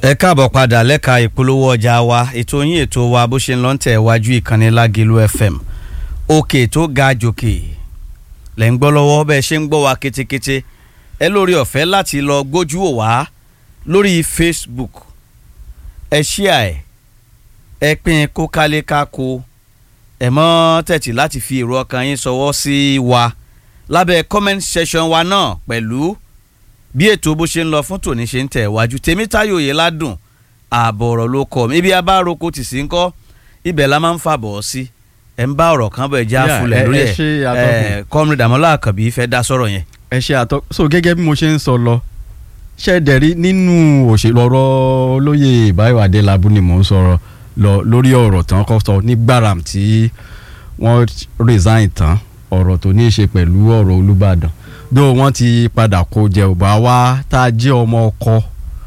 ẹ káàbọ̀ padà lẹ́ka ìpolówó ọjà wa ètò yín ètò wa bó ṣe ń lọ ń tẹ̀ wájú ìkànnì Lágẹ̀lú FM òkè tó ga jòkè lẹ́ ń gbọ́ lọ́wọ́ bẹ́ẹ̀ ṣe ń gbọ́ wa kétékété ẹ lórí ọ̀fẹ́ láti lọ gbójú wò wá lórí Facebook ẹ ṣíà ẹ ẹ pín kó kálé kákó ẹ mọ́ tẹ̀tì láti fi èrò ọkàn yín sọwọ́ sí wa lábẹ́ comment section wa náà pẹ̀lú bí ètò bó ṣe ń lọ fún tòní ṣe ń tẹ̀ wájú Tèmítáyọ̀ Oyèládùn ààbọ̀ ọ̀rọ̀ ló kọ́ mi ibi abároko tì sí ń kọ́ ibẹ̀ la máa ń fàbọ̀ sí ẹ̀ ń bá ọ̀rọ̀ kan bọ̀ ẹ̀ já Yeah, fulẹ̀ ẹ- lórí ẹ ẹ̀ ṣe àtọkùn. ẹ̀ kọ́mìnrin Dàmọ́lá Àkànbí fẹ́ dá sọ̀rọ̀ yẹn. ẹ ṣe àtọ so gẹ́gẹ́ bí mo ṣe ń sọ lọ ṣe dẹ̀rí nínú òṣèlú ọ̀rọ̀ olóyè Báyọ̀ Adélábù ni mò ń sọ̀rọ̀ lọ lórí ọ̀rọ̀ tán kọ́ sọ ní gbàràm tí wọ́n resign tán ọ̀rọ̀ tó ní í ṣe pẹ̀lú ọ̀rọ̀ Olúbàdàn dó wọ́n ti padà kó jẹ ọba wa tá a jẹ́ ọmọ ọkọ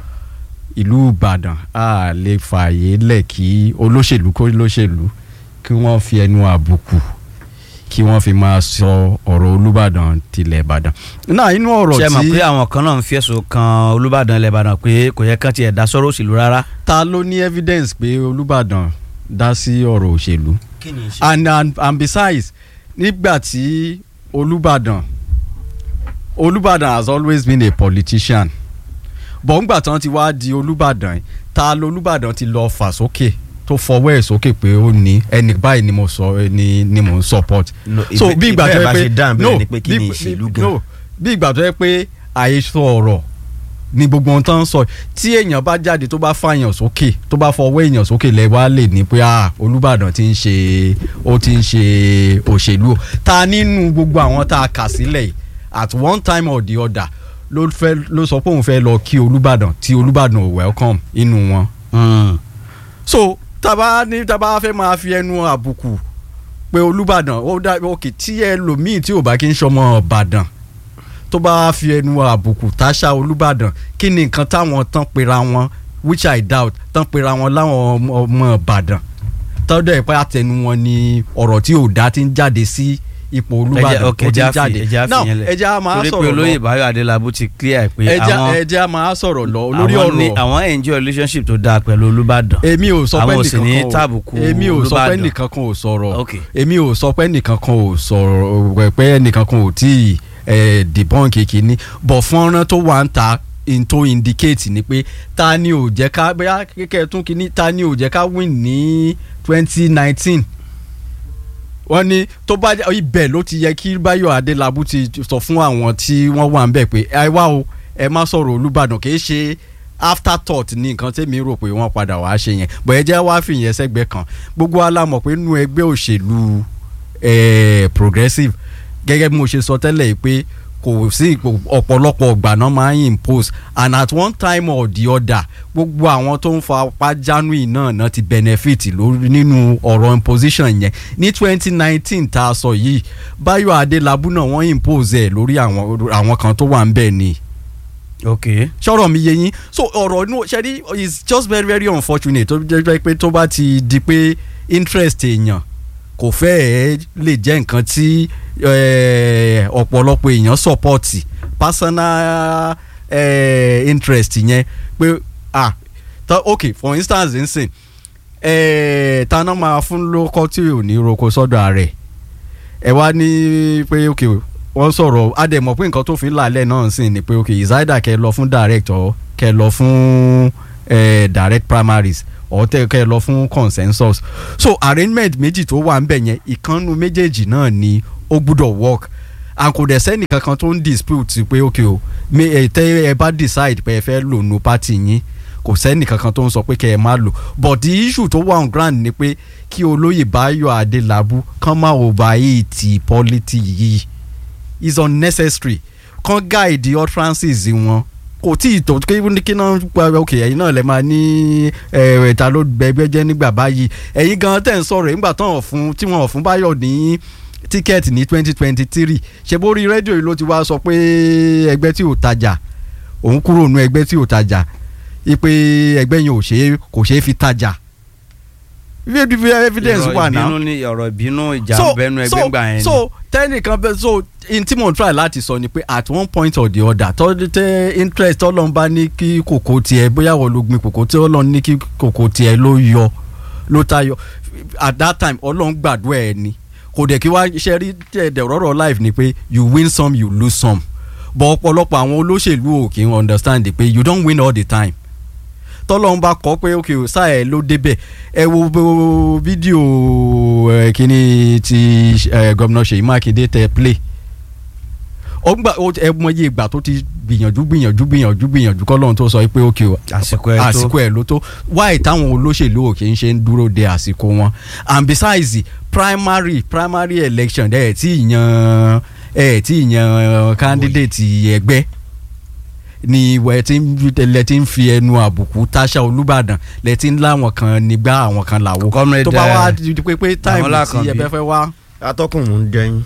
ìlú Ìbàdàn a lè fààyè lẹ̀ kí olóṣèlú kó lóṣèlú kí wọ́n fi ẹnu àbùkù kí wọ́n fi máa sọ ọ̀rọ̀ Olúbàdàn tilẹ̀ Ìbàdàn. náà inú ọ̀rọ̀ ṣe mọ̀ tí pé àwọn kan náà ń fẹ̀sùn kan Olúbàdàn ilẹ̀ Ìbàdàn pé kò yẹ kán tiẹ̀ dá sọ̀rọ̀ òṣèlú rárá. ta ló ní evidence pé Olúbàdàn dá sí ọ̀rọ̀ òṣèlú kí ni ìṣe. and, and and besides nígbà tí Olúbàdàn Olúbàdàn has always been a politician bọ̀ ńgbà tán ti wá di Olúbàdàn yìí, ta ló Olúbàdàn ti lọ fà sókè tó fọwọ́ ẹ̀ sókè pé ó ní ẹni báyìí ni mo sọ ni ni mo ń support No, so ìbé- bí ìgbà tó ìbéèrè yẹ bá pé ṣe dáhùn bẹ́ẹ̀ ni pé kí ni bí- ìṣèlú bí- gan? no, bí ìgbà tó yẹ pé àhesọ ọ̀rọ̀ ni gbogbo ohun tó ń sọ tí èèyàn bá jáde tó bá fàyàn sókè tó bá fọwọ́ èèyàn sókè lẹ wá lè ní pé ah Olúbàdàn ti ń ṣe ó ti ń ṣe òṣèlú o. ta nínú gbogbo àwọn tá a kà sílẹ̀ yìí at one time or the other ló fẹ́ ló sọ pé òun fẹ́ lọ kí Olúbàdàn tí Olúbàdàn ò welcome inú wọn Mm. so taba ní taba fẹ́ máa fi ẹnu àbùkù pé Olúbàdàn ó dá òkè tí ẹlòmíì tí ò bá kí ń ṣọmọ Ìbàdàn tó bá fi ẹnu àbùkù táṣà Olúbàdàn kí ni nǹkan táwọn tán pera wọn which I doubt tán pera wọn láwọn ọmọ- ọmọ Ìbàdàn tọ́dọ̀ ẹ̀ pé àtẹnu wọn ni ọ̀rọ̀ tí ò dá ti ń jáde sí ipò Olúbàdàn ok ó ti ẹja ń fi jáde ẹja now fi yẹn lẹ ẹja á máa torí pé sọ̀rọ̀ olóyè lọ Báyọ̀ Adélábù ti clear pé ẹja àwọn ẹja á máa sọ̀rọ̀ lọ lórí àwọn ní ọ̀rọ̀ àwọn enjoy relationship tó dáa pẹ̀lú Olúbàdàn. èmi ò sọ pé Àwọn ò sì ní nìkan kan tàbùkù ò èmi ò sọ pé Olúbàdàn. nìkan kan ò sọ̀rọ̀ Ok. èmi ò sọ pé nìkan kan ò sọ̀rọ̀ pé nìkan kan ò tí ì eh, debunk kìíní bọ̀ fọ́nrán tó wà ń ta in tó indicate ni pé ta ni ò jẹ́ ká bóyá kékeré tún kìíní ta ni ò jẹ́ ká win ní twenty nineteen wọ́n ní tó bá jẹ́- ibẹ̀ ló ti yẹ kí Báyọ̀ Adélábù ti sọ fún àwọn tí wọ́n wà ń bẹ̀ pé ẹ wá o ẹ má sọ̀rọ̀ Olúbàdàn kì í ṣe afterthought ní nǹkan tẹ́mi rò pé wọ́n padà wàá ṣe yẹn bọ̀ ẹ jẹ́ wá fìyẹn sẹ́gbẹ́ kan gbogbo wa la mọ̀ pé nínú ẹgbẹ́ òṣèlú eh, progressive gẹ́gẹ́ bí mo ṣe sọ tẹ́lẹ̀ yìí pé kò sí ipò- ọ̀pọ̀lọpọ̀ ọgbà náà máa ń impose and at one time or the other gbogbo àwọn tó ń fa apá january náà náà ti benefit lórí nínú ọ̀rọ̀ imposition yẹn ní twenty nineteen tá a sọ yìí Báyọ̀ Adélábù náà wọ́n impose ẹ̀ lórí àwọn àwọn kan tó wà ń bẹ̀ ni ok sọ̀rọ̀ mi yé yín so ọ̀rọ̀ inú ṣẹ́rí is just very very unfortunate tó jẹ́ pé tó bá ti di pé interest èèyàn kò fẹ́ẹ̀ lè jẹ́ nǹkan tí eh, ọ̀pọ̀lọpọ̀ èèyàn support personal eh, interest yẹn pé ah ta, ok for instance nsìn eh, tana máa fún lóko tí ò ní roko sọ́dọ̀ ààrẹ ẹ wá ní pé ok wọ́n sọ̀rọ̀ àdèmọ̀ pé nǹkan tó fi ń lálẹ́ náà sì ni pé ok ìzáìdà kẹ́ lọ fún direct or kẹ́ lọ fún eh, direct primaries or tẹ́ kẹ́ lọ fún consensus so arrangement méjì tó wà ń bẹ̀ yẹn ìkànnù méjèèjì náà ni ó gbúdọ̀ work and kò dẹ̀ sẹ́ni kankan tó ń dispute pé ok o me- eh, tẹ́ ẹ bá decide pé ẹ fẹ́ lò nu party yín kò sẹ́ni kankan tó ń sọ pé kẹ́ ẹ má lò but the issue tó wà on ground ni pé kí olóyè Báyọ̀ Adélábù kán má overheat polity yìí is unnecessary kan guide utterances wọn kò tí ì tó kí kí náà pa ok ẹ̀yin náà lè máa ní ẹ̀ ta ló gbẹgbẹ́ jẹ́ nígbà báyìí ẹ̀yin gan tẹ̀ ń sọ̀rọ̀ nígbà tán ọ̀ fún tí wọ́n ọ̀ fún Báyọ̀ ní tíkẹ́ẹ̀tì ní twenty twenty three ṣe bórí rédíò yìí ló ti wá sọ pé ẹgbẹ́ tí ò tajà òun kúrò nú ẹgbẹ́ tí ò tajà ipe ẹgbẹ́ yẹn ò ṣeé kò ṣeé fi tajà evidence wà náà ìbínú ní ọ̀rọ̀ ìbínú ìjà ń bẹnu ẹgbẹ́ gbà yẹn ni. so tẹnìkan bẹ so in tí mo try láti sọ ni pé at one point or the other tọ́ tẹ interest ọlọ́run bá ní kí kòkó tiẹ̀ bóyá wọ́n ló gbin kòkó tí ọlọ́run ní kí kòkó tiẹ̀ ló yọ ló tayọ at that time ọlọ́run gbàdúrà ẹ̀ ni kò dẹ̀ kí wá ṣe rí tẹ̀dẹ̀ rọ́rọ̀ life ni pé you win some you lose some but ọ̀pọ̀lọpọ̀ àwọn olóṣèlú ò kì í understand pé you don't win all the time tọ́lọ́run bá kọ́ pé ok sáà ẹ̀ ló débẹ̀ ẹ wo wo fídíò ẹ kíní ti ẹ gómìnà Ṣèyí Mákindé tẹ play ó gbà ó ẹ mọyì ìgbà tó ti gbìyànjú gbìyànjú gbìyànjú gbìyànjú kọ́lọ́run tó sọ pé ok Àsìkò ẹ̀ tó. àsìkò ẹ̀ ló tó why táwọn olóṣèlú ò kì í ṣe ń dúró de àsìkò wọn and besides primary primary election ẹ̀ tí ì yan ẹ̀ tí ì yan candidate ẹgbẹ́ ni ìwẹ̀ tí ń lẹ ti ń fi ẹnu àbùkù táṣà olùbàdàn lẹ ti ń láwọn kan nígbà àwọn kan làwọ Comrade, tó bá wá eh, di pé pé táìmù Dàmọ́lá tí Àkànbí. ẹ bẹ́ fẹ́ wá. atọ́kùn mò ń dẹ́yìn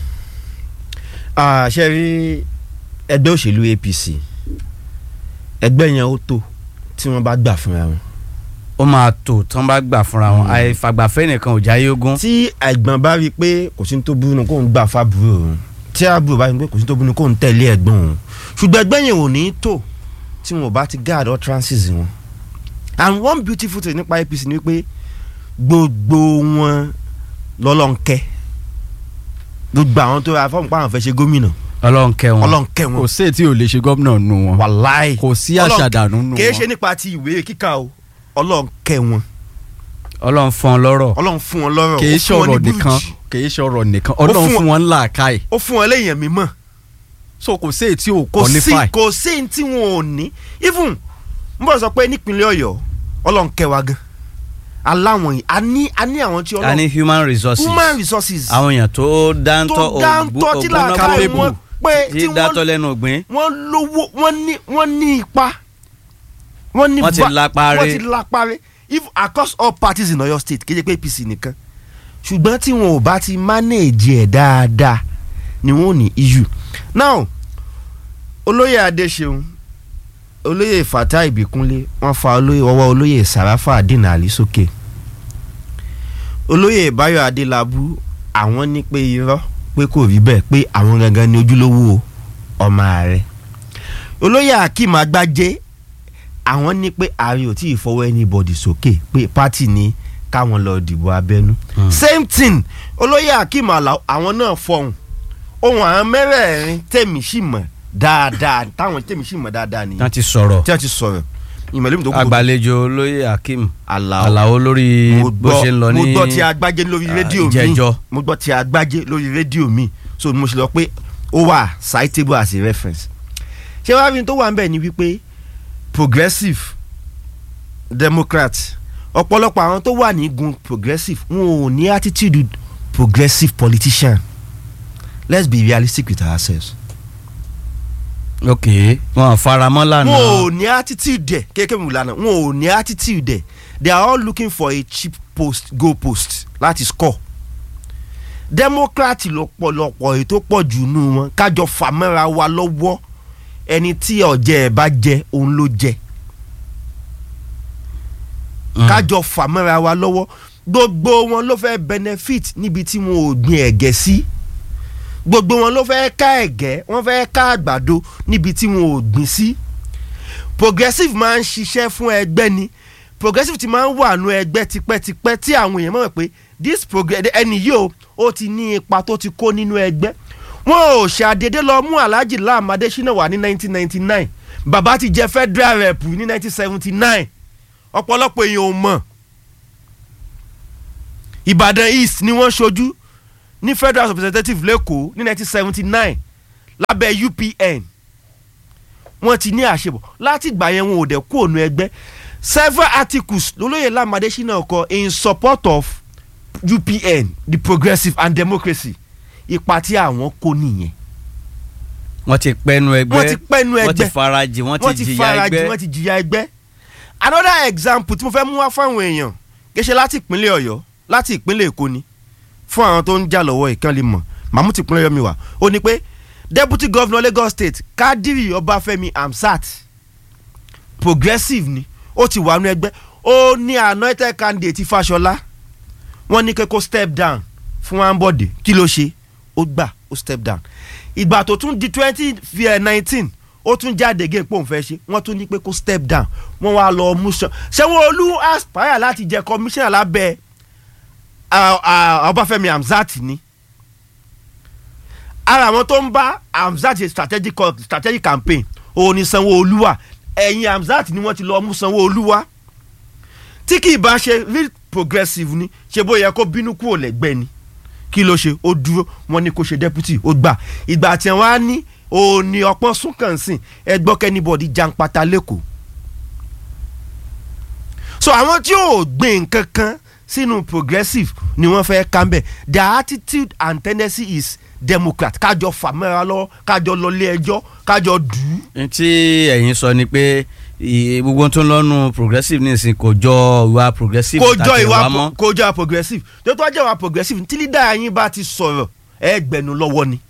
ṣe rí ẹgbẹ́ òṣèlú APC ẹgbẹ́ yẹn ó tó tí wọ́n bá gbà fúnra wọn. ó máa tò tán bá gbà fúnra wọn àìfàgbàfẹ́ nìkan ò jáyé ogún. tí ẹ̀gbọ́n bá rí i pé kò sí ní tó burú ni kó ń gbà fábùrò òun tí àbúrò bá rí i pé kò sí ní tó burú ni kó ń tẹ̀lé ẹ̀gbọ́n òun ṣùgbọ́n ẹgbẹ́ yẹn ò ní tó tí wọn ò bá ti guard utterances wọn. and one beautiful thing nípa APC ni pé gbogbo wọn lọ́lọ́nkẹ́ gbogbo àwọn tó ra fọ́ọ̀mù pàwọn fẹ́ ṣe gómìnà ọlọ́run kẹ́ wọn. ọlọ́nkẹ́ kò wọn sí ètí ò lè ṣe gómìnà nù wọn wàláì kò sí àṣàdànù nù kì í ṣe wọn. nípa ti ìwé kíkà o ọlọ́nkẹ́ wọn ọlọ́run fún ọ lọ́rọ̀. ọlọ́run fún wọn lọ́rọ̀ kì í ó fún wọn ṣọ̀rọ̀ ní nìkan búrújì, kì í ṣọ̀rọ̀ nìkan ọlọ́run fún fún wọn ńlá káì ó fún wọn lẹ́yìn mímọ́ so kò sí ètí ò kò sí qualify kò sí ní tí wọn ò ní even n bọ̀ sọ pé nípínlẹ̀ ọ̀yọ́ ọlọ́nkẹ́ wa gan aláwọn yìí a ní a ní àwọn tí a ọlọ́run ní human resources. human resources àwọn èèyàn tó dáńtọ́ tó dáńtọ́ tí làákàyè wọn pé tí tí dáńtọ́ wọ́n lẹ́nu ògbìn. wọ́n lówó wọ́n ní wọ́n ní ipa wọ́n ní Wọ́n ti va- lápá wọ́n rẹ̀. ti lápá rẹ̀ if across all parties in Ọ̀yọ́ state kéde pé APC nìkan ṣùgbọ́n tí wọn ò bá ti manage ẹ̀ dáadáa ni wọn ò ní issue now olóyè Adéṣeun olóyè Fatai Ìbíkúnlé wọ́n fa olóyè ọwọ́ olóyè Sàráfà Dínà Àlí sókè olóyè Báyọ̀ Adélábù àwọn ní pé irọ́ pé kò rí bẹ́ẹ̀ pé àwọn gangan ni ojúlówó ọmọ ààrẹ olóyè Akeem Agbájé àwọn ní pé ààrẹ ò tí ì fọwọ́ anybody sókè pé pátì ni káwọn lọ dìbò abẹ́nú same thing olóyè Akeem Alao àwọn náà fọhùn ohun àwọn mẹ́rẹ̀ẹ̀rin tèmi sì mọ̀ dáadáa táwọn tèmi sì mọ̀ dáadáa nìyẹn wọ́n ti sọ̀rọ̀ tí wọ́n ti sọ̀rọ̀ ìmọ̀lẹ́mi tó kú agbàlejò olóyè Akeem Alao Alao lórí mo bó gbọ́ ṣe ń lọ ní mo gbọ́ ti agbájé lórí ah, rédíò mi ìjẹ́jọ́. mo gbọ́ ti agbájé lórí rédíò mi so mo ṣe lọ pé ó wà citable as a reference ṣé wàá rí n tó wà ń bẹ̀ ni wípé progressive democrat ọ̀pọ̀lọpọ̀ àwọn tó wà ní gun progressive wọn ò ní attitude progressive politician let's be realistic with ourselves ok wọn faramọ́ lánàá wọn ò ní attitude ẹ̀ kéèké mi lánàá wọn ò ní attitude ẹ̀ they are all looking for a cheap post goal post láti score democrat lọ́pọ̀lọpọ̀ èyí tó pọ̀ jù nù wọn kájọ fàmẹ́ra wa lọ́wọ́ ẹni tí ọ̀jẹ̀ ẹ̀ bá jẹ òun ló jẹ Mm. kájọ fàmẹ́ra wa lọ́wọ́ gbogbo wọn ló fẹ́ benefit níbi tí wọn ò gbin ẹ̀gẹ́ sí gbogbo wọn ló fẹ́ ká ẹ̀gẹ́ wọ́n fẹ́ ká àgbàdo níbi tí wọn ò gbìn sí progressive máa ń ṣiṣẹ́ fún ẹgbẹ́ ni progressive ti máa ń wà nù ẹgbẹ́ tipẹ́tipẹ́ tí àwọn èèyàn mọ̀ pé this progressive ẹni yìí o ó ti ní ipa tó ti kó nínú ẹgbẹ́ wọn ò ṣàdédé lọ mú Alhaji Lam Adesina wá ní 1999 bàbá ti jẹ federal rep ní 1979 ọ̀pọ̀lọpọ̀ èèyàn ò mọ̀ Ìbàdàn East ni wọ́n ṣojú ní federal representative lẹ́kọ̀ọ́ ní 1979 lábẹ́ UPN wọ́n ti ní àṣebọ̀ láti ìgbà yẹn wọn ò dẹ̀ kú ònú ẹgbẹ́ several articles lólóyè Lam Adesina kọ in support of UPN the progressive and democracy ipa tí àwọn kó nìyẹn wọ́n ti pẹ́nu ẹgbẹ́ wọ́n ti pẹ́nu wọ́n ti ẹgbẹ́ farajì wọ́n wọ́n ti ti jìyà farajì ẹgbẹ́ wọ́n ti jìyà ẹgbẹ́ another example tí mo fẹ́ mú wá fáwọn èèyàn kéṣe láti ìpínlẹ̀ ọ̀yọ́ láti ìpínlẹ̀ èkó ni fún àwọn tó ń jà lọ́wọ́ ìkànnì mọ̀ màmú ti ìpínlẹ̀ ọ̀yọ́ mi wá ó ní pé deputy governor lagos state kadiri ọbáfẹ́mi amsat progressive ni ó ti wà nú ẹgbẹ́ ó ní anointed candidate fáṣọlá wọ́n ní kẹ́kọ̀ọ́ step down fún Ambode kí ló ṣe ó gbà ó step down ìgbà tó tún di twenty nineteen ó tún jáde gé pòun fẹ́ ṣe wọ́n tún ní pé kó step down wọ́n wá lọ mú sọ Sanwó-Olú aspire láti jẹ commissioner lábẹ́ ah, ah, Ọbáfẹ́mi Hamzat ni ara àwọn tó ń bá Hamzat ṣe strategic co- strategic campaign òun ni Sanwó-Olú wà ẹ̀yìn Hamzat ni wọ́n ti lọ mú Sanwó-Olú wá tí kì í bá ṣe real progressive ni ṣe bó yẹ kó bínú kúrò lẹ́gbẹ́ ni kí ló ṣe ó dúró wọ́n ní kó ṣe deputy ó gbà ìgbà tí wọ́n á ní òun ni ọpọ́n súnkànsìn ẹgbọ́ kẹ́nìbọ̀dì jàǹpátá lẹ́kọ̀ọ́ so àwọn tí ò gbìn nǹkan kan sínú progressive ni wọ́n fẹ́ kánbẹ̀ their attitude and tendency is democrat kájọ fàmẹ́ra lọ́wọ́ kájọ lọlé ẹjọ́ kájọ dùú n tí ẹ̀yin sọ ni pé ì- gbogbo tó ń lọ́nu progressive nísìnyí kò jọ ìwà progressive kó jọ tàbí ìwà mọ́. kó jọ progressive tó tó jẹ́ ìwà progressive tí lídà yín bá ti sọ̀rọ̀ ẹ gbẹ̀nu lọ́wọ́ ni.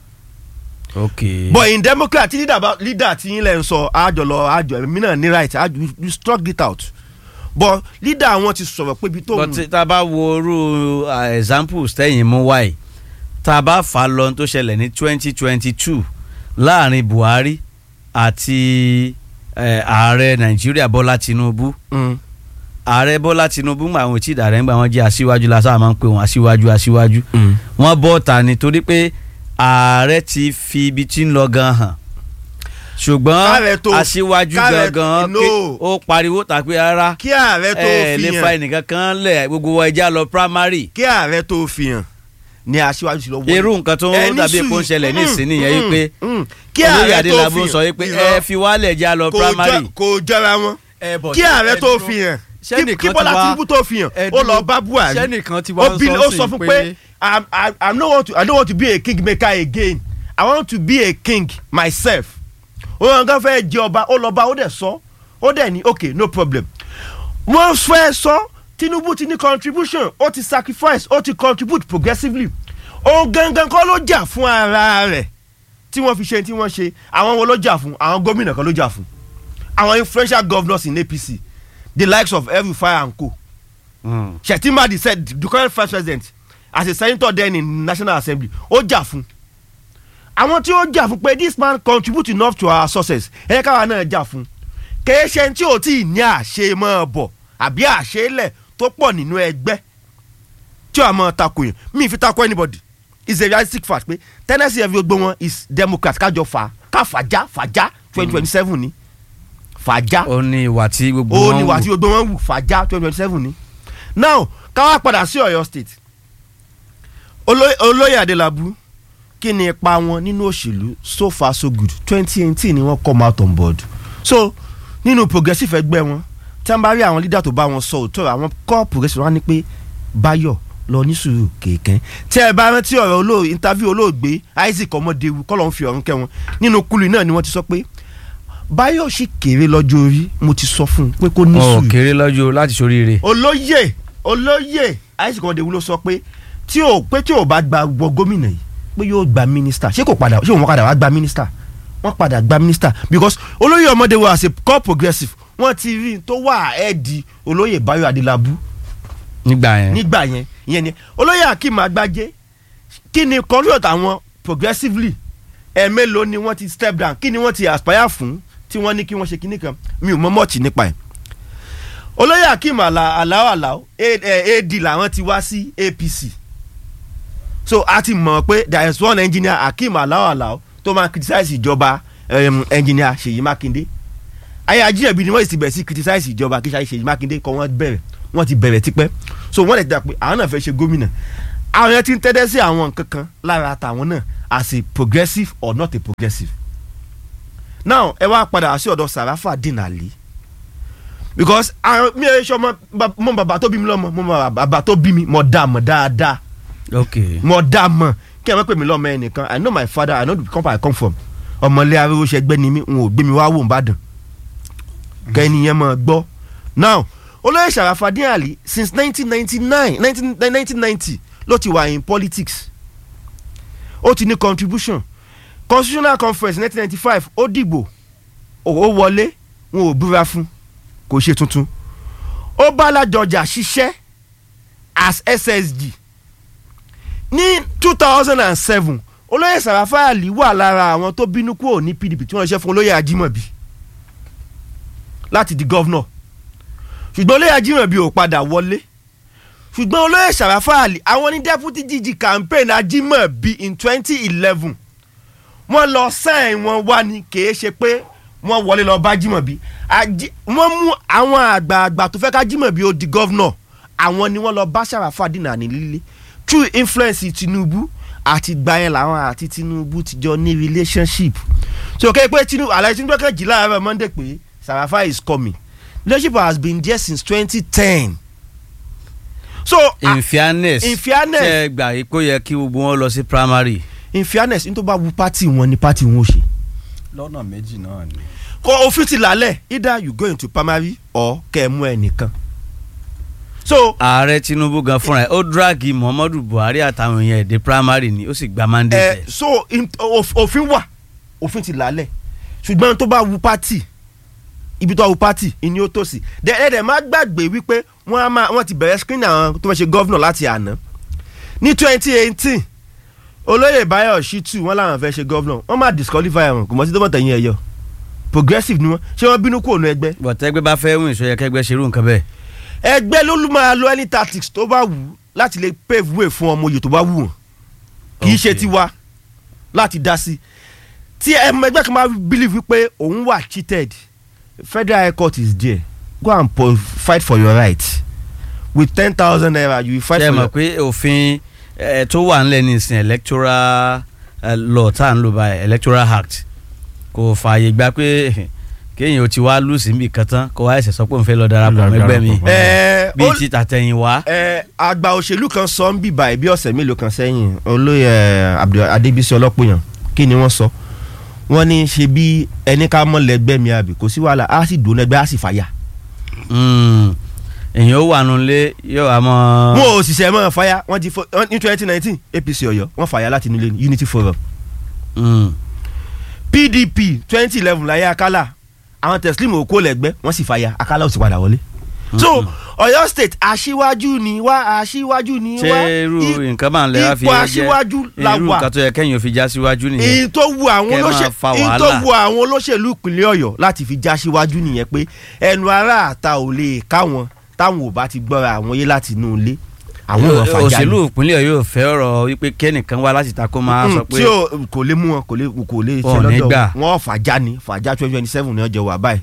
ok but in democrat tí leader bá leader tí yín lẹ̀ ń sọ àjọ lọ àjọ èmi náà ní right àjọ you- you struck it out but leader wọn ti sọ̀rọ̀ pé ibi tó but tá a bá wo irú ah, examples tẹ̀yìn mú wáyé tá a bá fà á lọ tó ṣẹlẹ̀ ní twenty twenty two láàrin Buhari àti eh, ààrẹ Nàìjíríà Bọ́lá Tinubu Mm. ààrẹ Bọ́lá Tinubu mà àwọn ìtìdá rẹ̀ ń gbà wọ́n jẹ́ aṣíwájú lásán máa ń pè wọ́n aṣíwájú aṣíwájú Mm. wọ́n bọ́ ta ni torí pé ààrẹ ti fi ibi tí ń lọ gan hàn ṣùgbọ́n Káàrẹ̀ tó- aṣíwájú káàrẹ̀- gangan no. ké- ó pariwo tàpé rárá kí ààrẹ tó ẹ fi lè fa hàn ẹnìkan kan lẹ̀ gbogbo wa ẹja lọ primary kí ààrẹ tó fi hàn ni aṣíwájú ti lọ wọlé. irú nǹkan tó Ẹ ní dàbí epo ń sùúrù. ṣẹlẹ̀ ní Mm, ìsìn nìyẹn mm, yìí pé mm. kí olóyè ààrẹ tó Adélabú fi sọ hàn yìí pé irọ́. ẹ fi wálẹ̀ ẹja lọ kò jọ- primary kò jọra wọn kí ààrẹ tó fi hàn ṣé kí- nìkan kí ti Bọ́lá wá- Tinubu tó fi hàn ẹ ó lọ dúró. bá Buhari ṣé nìkan ti wá ó bí- ó sọ sọ sí fún pé- pé I'm- I'm- I'm not want to- I don't want to be a king maker again I want to be a king myself òun kan fẹ́ jẹ ọba ó lọ bá ó dẹ̀ sọ ó dẹ̀ ní okay no problem wọ́n fẹ́ sọ Tinubu ti ní contribution ó ti sacrifice ó ti contribute progressively òun gangan kọ́ ló jà fún ara rẹ̀ tí wọ́n fi ṣe tí wọ́n ṣe àwọn wo ló jà fún àwọn gómìnà kan ló jà fún àwọn influential governors in APC the likes of El-Rufai and co Mm. Shettima the said the current first president as a senator then in National Assembly ó jà fún àwọn tí ó jà fún pé this man contribute enough to our success ẹ káwa náà jà fún kìí ṣe tí ò tí ì ní àṣemọ́ bọ̀ àbí àṣelẹ̀ tó pọ̀ nínú ẹgbẹ́ tí ó àmọ́ tako yẹn mi fi tako anybody it's a realistic fact pé tendency ẹ̀ fi gbogbo wọn is democrat kájọ fà ká fàjà fàjà twenty twenty seven ni fàjà ó ní ìwà tí gbogbo ó wọn ní wù wà tí gbogbo wọn wù fàjà twenty twenty seven ni now káwá padà sí Ọ̀yọ́ state Olóyè- olóyè Adélabú kí ni ipa wọn nínú òṣèlú so far so good twenty eighteen ni wọ́n come out on board so nínú progressive ẹgbẹ́ wọn tí wọ́n bá rí àwọn leader tó bá wọn sọ òótọ́ àwọn core progressive wọn á ní pé Báyọ̀ lọ ní sùúrù kéèké tí ẹ bá rántí ọ̀rọ̀ olóò interview olóògbé Isaac Ọmọdéwu kọ́ ló ń fi ọ̀run kẹ́ wọn nínú kúlù náà ni wọ́n ti sọ pé Báyọ̀ sì kéré lọ́jọ́ orí mo ti sọ fún un pé kó ní ọ sùúrù kéré lọ́jọ́ láti ṣoríire olóyè olóyè Isaac Ọmọdéwu ló sọ pé tí ò pé tí ò bá gba wọ gómìnà yìí pé yóò gba mínísítà ṣé kò padà ṣé òun padà wá gba mínísítà wọ́n padà gba mínísítà because olóyè Ọmọdéwu as a core progressive wọ́n ti rí i tó wà ẹ́ẹ̀dì olóyè Báyọ̀ Adélabú nígbà yẹn nígbà yẹn ìyẹn ni olóyè Akeem Agbájé kí ni contribute àwọn progressively ẹ̀ẹ́mélòó ni wọ́n ti step down kí ni wọ́n ti aspire fún tí wọ́n ní kí wọ́n ṣe kíní kan mi ò mọ mọ́ọ̀tì nípa ẹ̀ olóyè Akeem Ala- Alao Alao A- eh, AD làwọn ti wá sí APC so a ti mọ̀ pé there is one engineer Akeem Alao Alao tó máa criticize ìjọba um, engineer Ṣèyí Mákindé ayé ajínigbé ni wọ́n sì bẹ̀rẹ̀ sí criticize ìjọba kí Ṣèyí Mákindé kọ́ wọ́n bẹ̀rẹ̀ wọ́n ti bẹ̀rẹ̀ tipẹ́ so wọ́n lè dà pé àwọn náà fẹ́ ṣe gómìnà àwọn yẹn ti ń tẹ́tẹ́ sí àwọn nǹkan kan lára tàwọn náà as a progressive or not a progressive now ẹ wá padà sí ọ̀dọ̀ Sàráfà Dínàlí because àwọn mi ò ṣe ọmọ ba- mọ bàbá tó bí mi lọ́mọ mo mọ bàbá tó bí mi mo dá mọ̀ dáadáa ok mo dá mọ̀ kí ẹ má pè mí lọ́mọ ẹnìkan I know my father I know the company I come from ọmọlé arúgbó ṣẹgbẹ́ ni mí n ò gbé mi wá wò ń bàdàn kẹ́ni yẹn mọ̀ gbọ́ now olóyè Sàràfà Dínàlí since nineteen ninety nine nineteen ninety ló ti wà in politics ó ti ní contribution constitutional conference nineteen ninety five ó dìbò ó wọlé wọn ò búra fún kò ṣe tuntun ó bá Ládọjà ṣiṣẹ́ as ssg ní two thousand and seven olóyè sàràfà àlì wà lára àwọn tó bínú kúrò ní pdp tí wọ́n ṣe fún olóyè ajímọ̀bí láti di gọ́vnọ̀ ṣùgbọ́n olóyè ajímọ̀bí ò padà wọlé ṣùgbọ́n olóyè sàràfà àlì àwọn ní deputy gg campaign ajímọ̀bí in twenty eleven wọ́n lọ sẹ́yìn wọn wá ní kìí ṣe pé wọ́n wọlé lọ bá Jímọ̀bí Ají- wọ́n mú àwọn àgbààgbà tó fẹ́ ká Jímọ̀bí ó di gọ́vnọ̀ àwọn ni wọ́n lọ bá Sàràfà Dínà ní líle through influence Tinubu àti gbà yẹn làwọn àti Tinubu ti jọ ní relationship so kẹ́ pé Tinubu àlàyé Tinubu kẹ́ jì láàárọ̀ Monday pé Sàràfà is coming relationship has been there since twenty ten so in fairness in fairness- ṣe é gbà yìí kó yẹ kí gbogbo wọn lọ sí primary. in fairness n tó bá wu party wọn ni party wọn ò ṣe. lọ́nà méjì náà ni. kọ òfin ti lálẹ̀ either you go into primary or kẹ́ ẹ mú ẹnìkan. so ààrẹ tinubu gan fúnra ẹ ó dragi muhammadu buhari àtàwọn èèyàn èdè primary ni ó sì gba mandate. ẹ so in- òf- òfin wà òfin ti lálẹ̀ ṣùgbọ́n tó bá wu party ibi tó wu party ìní ó tòsí dẹ́ẹ̀dẹ̀ má gbàgbé wípé wọ́n á máa wọ́n ti bẹ̀rẹ̀ screen àwọn tó fẹ́ ṣe gọ́vnọ̀ láti àná ní twenty eighteen olóyè báyọ̀ ṣítù wọ́n làwọn fẹ́ ṣe gọ́vnọ̀ wọ́n máa disqualify wọn kò mọ̀ sí tó mọ̀ tẹ̀yìn ẹ̀yọ progressive ni wọ́n ṣé wọ́n bínú kúrò ní ẹgbẹ́ bọ̀tẹ́gbẹ́ bá fẹ́ wìn sọ yẹ kẹgbẹ́ ṣerú nǹkan bẹ́ẹ̀. ẹgbẹ́ ló ló máa lo any tactics tó bá wù ú láti lè pave way fún ọmọ oyè tó bá wù wọ́n kì í ṣe Okay. tiwa láti dá sí tí ẹmọ ẹgbẹ́ kan máa believe wípé òun wà cheated federal high court is there go and po- fight for your right with ten thousand naira you will fight ṣe for mọ̀ your pé òfin ẹ, tó wà ńlẹ̀ nísìn electoral ẹ, law tá à ń lò báyìí electoral act kò fààyè gbà pé kéèyàn ò ti wá lùsì níbi kan tán kó wá ẹsẹ̀ sọ pé òun fẹ́ lọ darapọ̀ Lọ mẹ́gbẹ́ mi darapọ̀. ẹ bíi ó- ti tàtẹ̀yìnwá. ẹ àgbà òṣèlú kan sọ ń bìbà ẹ bí ọ̀sẹ̀ mélòó kan sẹ́yìn olóyè Abdul Adébísí Ọlọ́pọ̀yàn kí ni wọ́n sọ wọ́n ní ṣe bí ẹni ká mọ́ lẹ́gbẹ́ mi àbí kò sí wàhálà á sì dùn lẹ́gbẹ́ á sì fàyà. Mm. èèyàn ó wà nulẹ̀ yóò wá mọ́. wọn ò ṣiṣẹ́ mọ́ fàyà wọ́n ti fọ wọ́n- ní twenty nineteen APC Ọ̀yọ́ wọ́n fàyà láti nílé ní Unity Forum Mm. PDP twenty eleven láyé Akálà àwọn Teslim òkú lẹ́gbẹ́ wọ́n sì fàyà Akálà ò sì padà wọlé. so Ọ̀yọ́ state aṣíwájú ni wá aṣíwájú ni ṣé wá irú I- nǹkan máa ń lẹ́ra fi ipò jẹ́ aṣíwájú la irú wà nǹkan tó yẹ kẹ́yìn ò fi já síwájú nìyẹn. èyí tó wu àwọn Kẹ́ máa olóṣèlú fa èyí tó wàhálà. wu àwọn olóṣèlú ìpínlẹ̀ Ọ̀yọ́ láti fi já síwájú nìyẹn pé ẹnu ara àta ò lè káwọn táwọn ò bá ti gbọ́ra àwọn yé láti inú ilé àwọn ò fàjà òṣèlú ìpínlẹ̀ yóò fẹ́ ọ̀rọ̀ wípé kẹ́nìkan wá láti ta kó máa sọ pé tí o kò lè mú wọn kò lè kò lè ṣe Wọn ò ní lọ́dọ̀ gbà. wọn fàjà ni fàjà twenty twenty seven ní ọjọ́ wà báyìí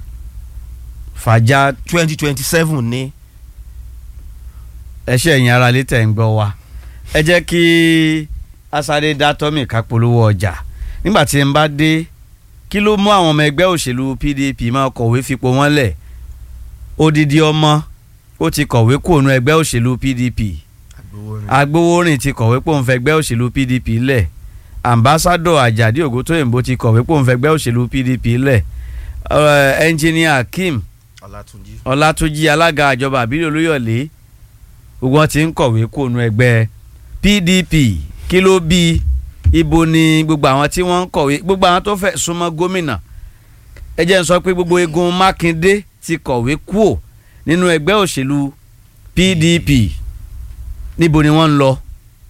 fàjà twenty twenty seven ní. ẹṣẹ́ ẹ̀yìn ara létẹ̀ ń gbọ́ wa ẹ jẹ́ kí asáré dá tọ́mì ká polówó ọjà nígbà tí n bá dé kí ló mú àwọn ọmọ ẹgbẹ́ òṣèlú PDP máa kọ̀wé fipò wọn lẹ̀ odidi ọmọ ó ti kọ̀wé kúrò nú ẹgbẹ́ òṣèlú PDP agbowórin ti kọ̀wé pò ń fẹgbẹ́ òṣèlú PDP lẹ̀ ambassadọ Àjàdí Ògúntóyìnbó ti kọ̀wé pò ń fẹgbẹ́ òṣèlú PDP lẹ̀ ẹnjìníà Akeem Ọlátúnjí. Ọlátúnjí alága àjọba àbílẹ̀ Olúyọ̀lé gbogbo wọn ti ń kọ̀wé kó nu ẹgbẹ́ PDP kí ló bí ibo ni gbogbo àwọn tí wọ́n ń kọ̀wé gbogbo àwọn tó fẹ́ súnmọ́ gómìnà ẹ jẹ́ n sọ pé gbogbo egun Mákindé ti kọ̀wé kúò nínú ẹgbẹ́ òṣèlú PDP níbo ni wọ́n ń lọ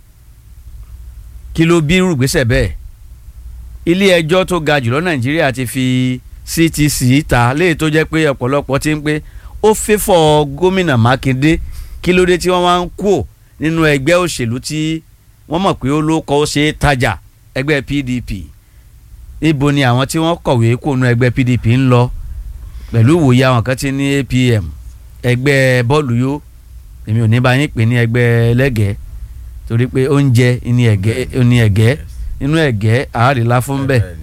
kí ló bí rúgbésẹ̀ bẹ́ẹ̀ ilé ẹjọ́ tó ga jùlọ Nàìjíríà ti fi CTC ta léyìí tó jẹ́ pé ọ̀pọ̀lọpọ̀ ti ń pé ó fẹ́fọ̀ gómìnà Mákindé kí ló dé tí wọ́n wá ń kúò nínú ẹgbẹ́ òṣèlú tí wọ́n mọ̀ pé ó ló kọ́ ó ṣe é tajà ẹgbẹ́ PDP níbo ni àwọn tí wọ́n kọ̀wé kó nu ẹgbẹ́ PDP ń lọ pẹ̀lú ìwòye àwọn kan ti ní APM ẹgbẹ́ bọ́ọ̀lù yó èmi ò ní bá yín pè ní ẹgbẹ́ ẹlẹ́gẹ̀ẹ́ torí pé oúnjẹ ní ẹ̀gẹ́ ní ẹ̀gẹ́ nínú ẹ̀gẹ́ àárẹ̀lá fún bẹ́ẹ̀